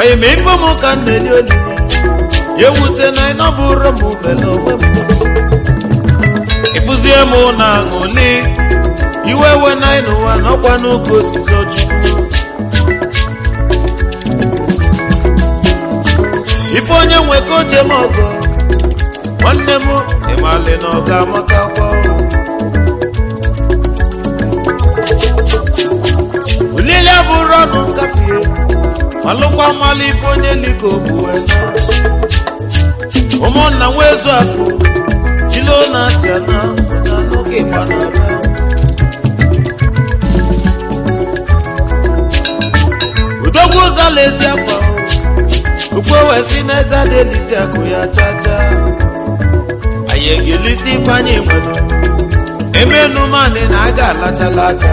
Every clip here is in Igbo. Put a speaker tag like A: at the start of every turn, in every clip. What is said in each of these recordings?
A: anyị ma ife m ka m na-eli olili ya ewute na ị nọbụrụ m mele onwe m ịfụzie m na aṅụli iwe we na anyị n'ụwa n'ọkwa n'oge osisi ọchukwu ife onye nwe ka o jem ọgọ nwanne m ịmalị na ọ ga-amaka kwa olili abụrụ ọnụ nkafie malụkwa mmalụ ife onye liko bụ ụmụnna nwezu akụ jilo na asịa na na n'oge ịgba na-abịa udogwu ụzọ lezi afọ ukwe wee si n'eze adelisi akụ ya chacha anyị egelisi ifeanyị nwere emenu manị na aga alachala aka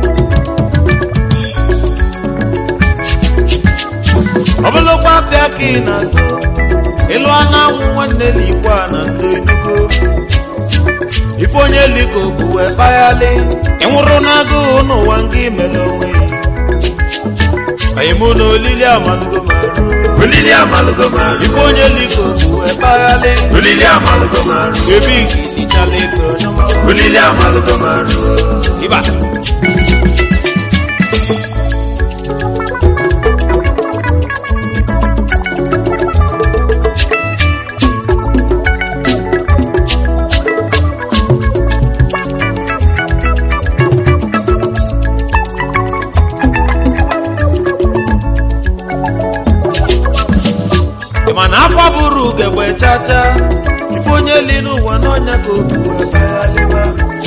A: ọbụlụkwa afịa ka ị na-azụ ịlụ anụ anwụ nwanne na ikwe a na ndị enugo ife onye liko bụ wee kpaghalị ịnwụrụ n'agụụ n'ụwa nga imere onwe anyị mụ na olili amalugo marụ
B: olili amalugo marụ
A: ife onye liko bụ wee kpaghalị
B: olili amalugo marụ
A: ebe igilichala ife onye ọma.
B: olili amalugo marụ
A: ịba Ị ma na afọ bụrụ ugegbe chacha ife onye li n'ụwa n'ọnya ka obu wee kpaghalịba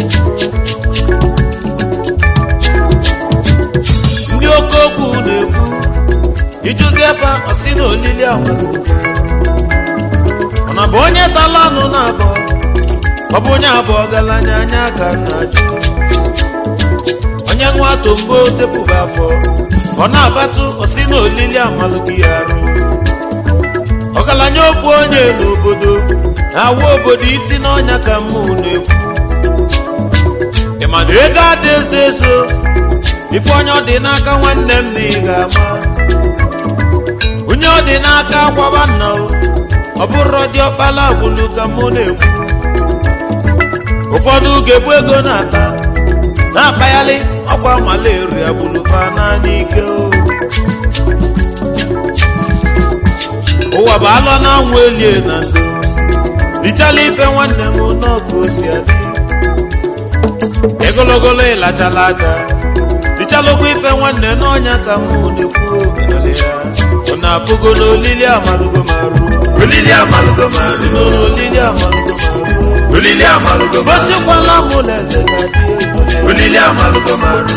A: ndị oke okwu na-ekwu ijụzi ebe ọsị na olili amalugo ọ na bụ onye tala anụ na abụọ ọ bụ onye abụọ ọgaranya anya ka na-ajụ onye nwa tombo tepụba afọ ọ na-abatụ ọsị na olili amalụghị ya arụ ọgaranya ofu onye n'obodo na-awa obodo isi n'ọnya ka mmụ na-ekwu ị ma na ego ada ezo ezo ife onye ọ dị n'aka nwanne m na ị ga-ama onye ọ dị n'aka akwaba nna o ọ bụrụ dị ọkpala agbulu ka mụ na-ekwu ụfọdụ ga-ebu ego na-ata na-akpaghalị ọkwa malaria agbulufa naanị ike o ụwa bụ alọ na anwụ elie na ndo richala ife nwanne m n'ọkụ osi adị egologolo ịlachala aka richalụkwa ife nwanne n'ọnya ka mụ na-ekwu ogenale ya ọ na-afụgo n'olili amalugo marụ
B: olili amalugo marụ
A: si n'olili amalugo marụ
B: olili amalugo marụ
A: gosikwala mụ na eze ka dị egwu
B: olili amalugo marụ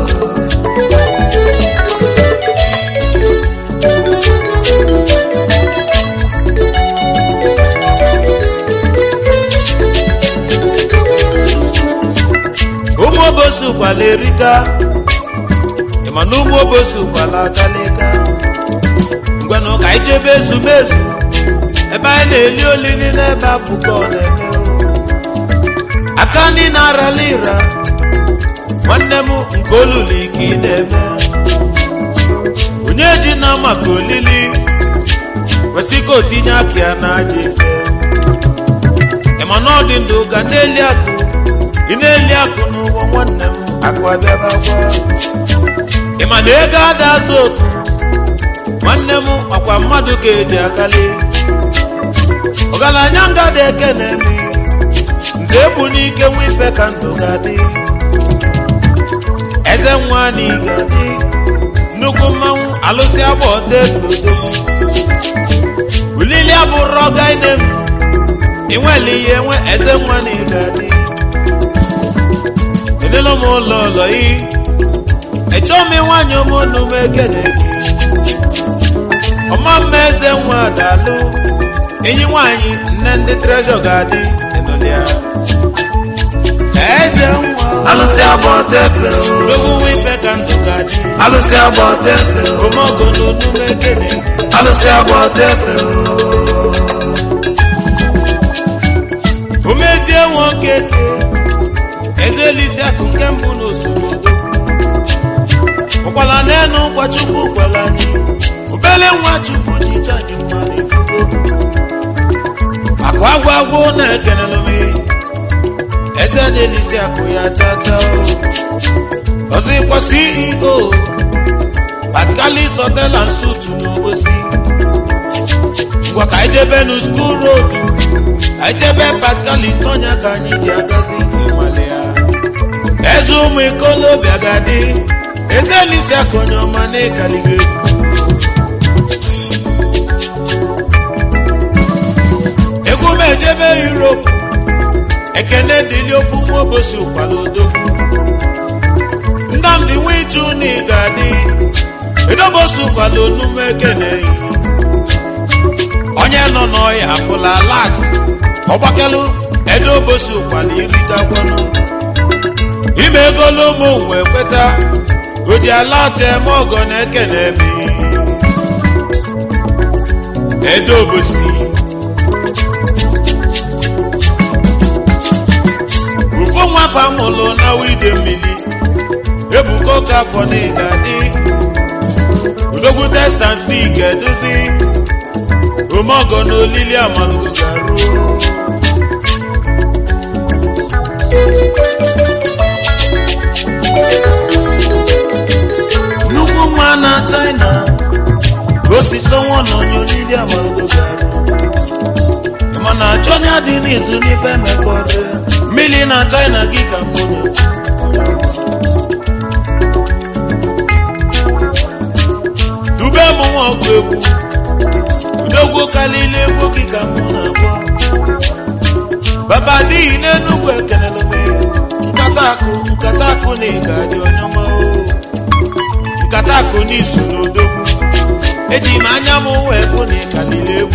A: ụmụ obosi ụkwala erika ịma na ụmụ obosi ụkwala akalika ngwanụ ka anyị jebe ezumezu ebe anyị na-eli olili n'ebe afụkọ na-eme aka ndị na-arala ịra nwanne m nke olulu ike ị na-eme onye ji na maka olili kwesị ka o tinye aka ya na aja ife ịma na ọ dị ndụ ka na-eli akụ ị na-eli akụ n'ụwa nwanne m akụ abịaba gwa ị ma na ego ada azụ otu nwanne m ọkwa mmadụ ga-eji akali ọgaranya nga dị eke na-eme nze egbu n'ike nwa ife ka ndụ ga-adị eze nwa na ị ga-adị nnukwu mmanwụ alụsị agba ọta efu odogwu ulili abụrụ ọga ine m inwele ihe nwe eze nwa na ị ga-adị elelo m ụlọ ụlọ yi echọọ m ịnwanyị ụmụnnu m ekene gị ọma mma eze nwa dalụ enyi nwanyị nne ndị trejọ ga-adị ịnọlịa eze nwa
B: alụsị agba ọta efe o.
A: ogwuwe ife ka ndụ ga-adị
B: alụsị agba ọta efe o.
A: omeogo n'onu m ekene gị
B: alụsị agba ọta efe o.
A: umezie nwoke ke eze elisi akụ nke mbụ n'osoro ụkwala n'enu ụkwa chukwu kwala anyị ube obele nwa chukwu ji chaji mmadụ efugo akụ agwụ agwụ na-ekenelu m eze na-elisi akụ ya tata ọzọkwa ceo patkalis hotel and suit n'obosi ngwa ka anyị jebe nu skuul road anyị jebe patkalis n'ọnya ka anyị ji agazi ịmale ya eze ụmụ ikolobịa ga-adị eze elisi akụ onye ọma na-ekaligo egwu egwu m ejebe europe ekene dịli ofu nwa obosi ụkwala odogwu nnamdị nwichu na ị ga-adị edobosi ụkwala onume ekene yi onye nọ n'ọya afụla lat ọgbakelu edobosi ụkwala iritakwanu ime egolo ụmụ wee kweta oji alat eme ọgọ na ekene emi edobosi ufo nwafa mụlụ na wide mmiri ebuko ka afọ na ịga dị udogwu testansi ga-eduzi omeọgọ na olili amalugo garuo nnukwu nwa na china gosiso nwa na onye olili amalugo garuo mana achọ onye dị n'izu n'ife mekọrọ mmiri na china gị ka mbụ dube m nwa ọgụ egwu udogwu kalili egwu gị ka mbụ na-agwọ baba dịghị n'enugwu ekelele m nkata akụ nkata akụ na ịga dị onye ọma o nkata akụ n'izu n'odogwu eji m anya m wee fụ na ịkalili egwu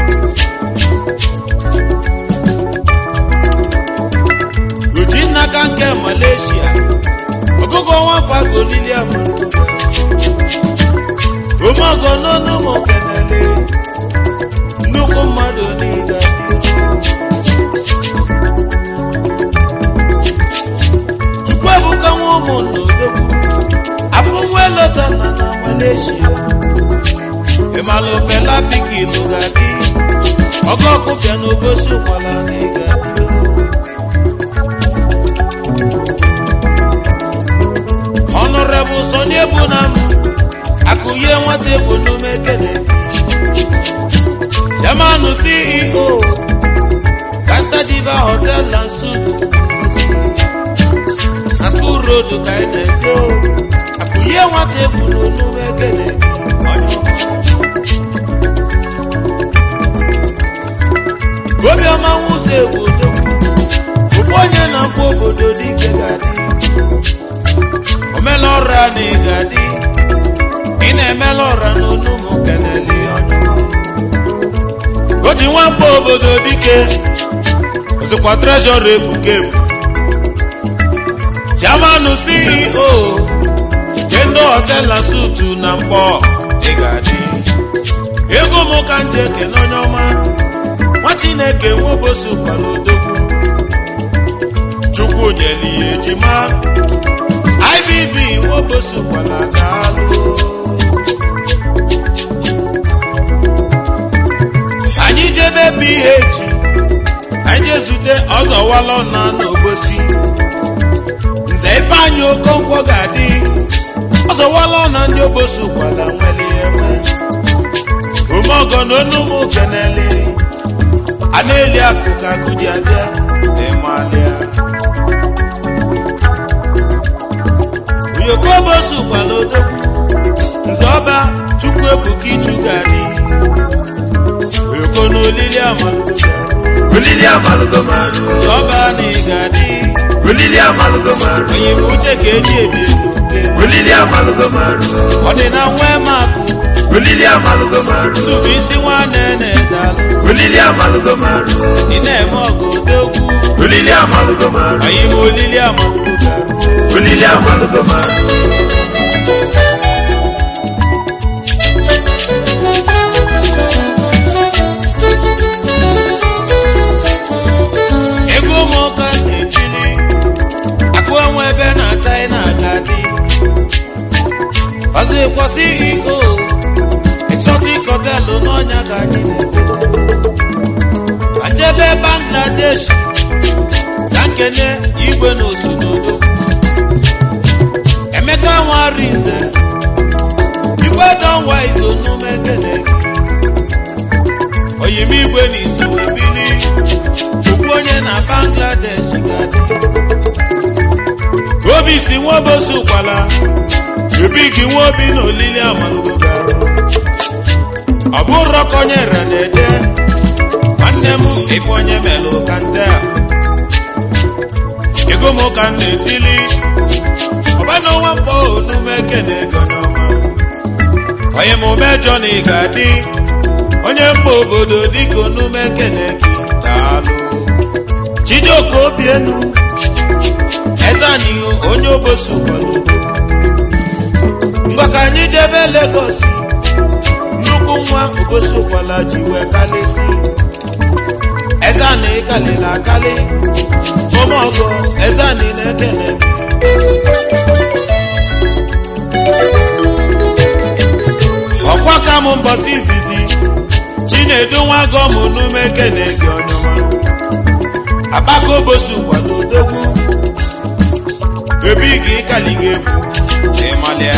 A: oji nnaka nke malaysia ọgụgụ nwafa golili amarugo omeọgọ n'ọnụ ụmụ kenele nnukwu mmadụ niile chukwu ebuka nwa ụmụ n'odogwu afọ nwa elota na na malaysia ịmalụ fela pikin ga-adị ọgọ ọkụpịa n'obosi ụkwala na ịga honorable Sunny Ebunam akụye nwata ebunome kene jamanu ceo Casta Diva hotel and suit na school road ka ị na-eje akụye nwata ebunome kene obiọma nwụzọ egwu odogwu okpu onye na-akwụ obodo dike ga-adị omela ọra na ị ga-adị ị na-emela ọra n'onu ụmụ keneli o ji nwamba obodo dike ozikwa trezọrọ ebuka ebu chairman ceo kendo hotel na sutu na mkpọ ị ga-adị ego m ka nje ekene onye ọma nwa chineke nwobosi ụkwala odogwu chukwu nyeli ya ejima ibb nwobosi ụkwala daalụ anyị jebe ph anyị jee zute ọzọwalọ na n'obosi nze ifeanyị okonkwo ga-adị ọzọwalọ na ndị obosi ụkwala nwere enwe omeọgọ na onumụ keneli a na-eli akụ ka akụ ji abịa ịmalịa oyoko obosi ụkwala odogwu nze ọba chukwu ebuka iju ga-adị oyoko na olili amalugo ga-adị
B: Olili amalugo maru.
A: nze ọba na ị ga-adị
B: Olili amalugo maru.
A: onye bụ uche ka eji ebi ego nke
B: Olili amalugo maru.
A: ọ dị na nwa makụ
B: Olili amalugo maru.
A: tubu isi nwanne na-edalụ
B: Olili amalugo maru.
A: ị na-eme ọgụ odogwu
B: Olili amalugo maru.
A: onye bụ olili amalugo ga-adị
B: Olili amalugo maru.
A: ego ụmụụka na-echili akụ enwe ebe na china ga-adị ọzọ kwasị ego ekene igwe na osunodo emeka nwarize igwe dọnwa izonume ekene gị oyimigwe na iso ebili okwu onye na bangladesh gadị obi si nwobosi kwala ebi gị nwobi na olili amalugo garụ ọ bụrụ ka onye renede nwanne m ife onye melụ ka nte a ego m ka m na-etili ọbana ọnwa mkpọ onume ekene ego n'ọma onye m mejọ na ị ga-adị onye mba obodo dịka onume ekene gị daalụ chijioke obienu ezanihu onye obosi ụkwado ngwa ka anyị jebe Lagos nnukwu nwa obosi ụkwala ji wee kalịsi ezani kalịla akali ụmụọgọ ezani na-ekele ọkwa ka m mbọsị izizi chinedu nwa gọm n'ume ekele gị ọnyọma akpaka obosi ụkwado odogwu ebi gị kali gị egwu ịmalịa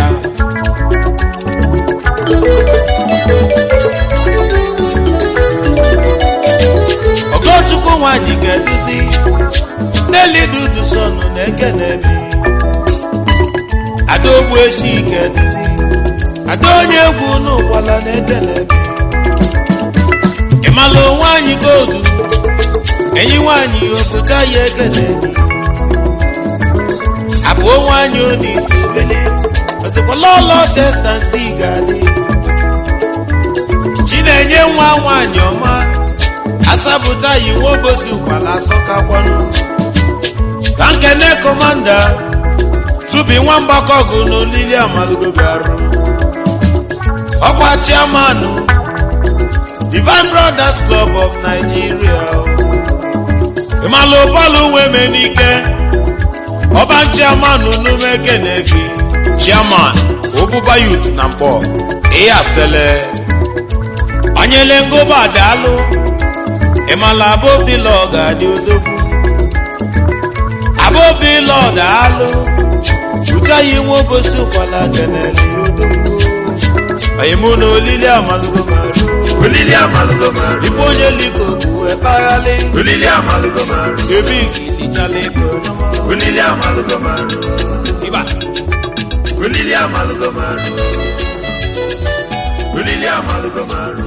A: ogochukwu nwanyị ga-eduzi n'eli dudu sọnụ na ekenebi ada ogbu eshi ga-eduzi ada onye egwu n'ụkwala na ekenebi ịmalụ nwanyị godu enyi nwanyị obodo ya ekenebi abụọ nwanyị onisi bili ọsịkwala ọlọ testansi ga-adị chinenye nwa nwanyị ọma asapụta yi nwobosi ụkwala asọkakwanụ ka nkene kọmanda tubi nwa mgbakọgụ n'olili amalugo garụ ọkwa chiamanụ divine brothers club of nigeria ịmalụ bọọlụ nweme n'ike ọba chiamanụ n'ume kene gị chiaman obuba yut na mkpọ ihe asele onyele ngoba daalụ ịmala above the law ga-adị odogwu above the law daalụ ụtaghị nwa obosi ụkwala keneli odogwu oyimụ na olili amalugo marụ
B: olili amalugo marụ
A: ife onye liko bụ ekpaghalị
B: olili amalugo marụ
A: ebe ikilichala ife ọnụma
B: olili amalugo marụ
A: ịba
B: olili amalugo marụ olili amalugo marụ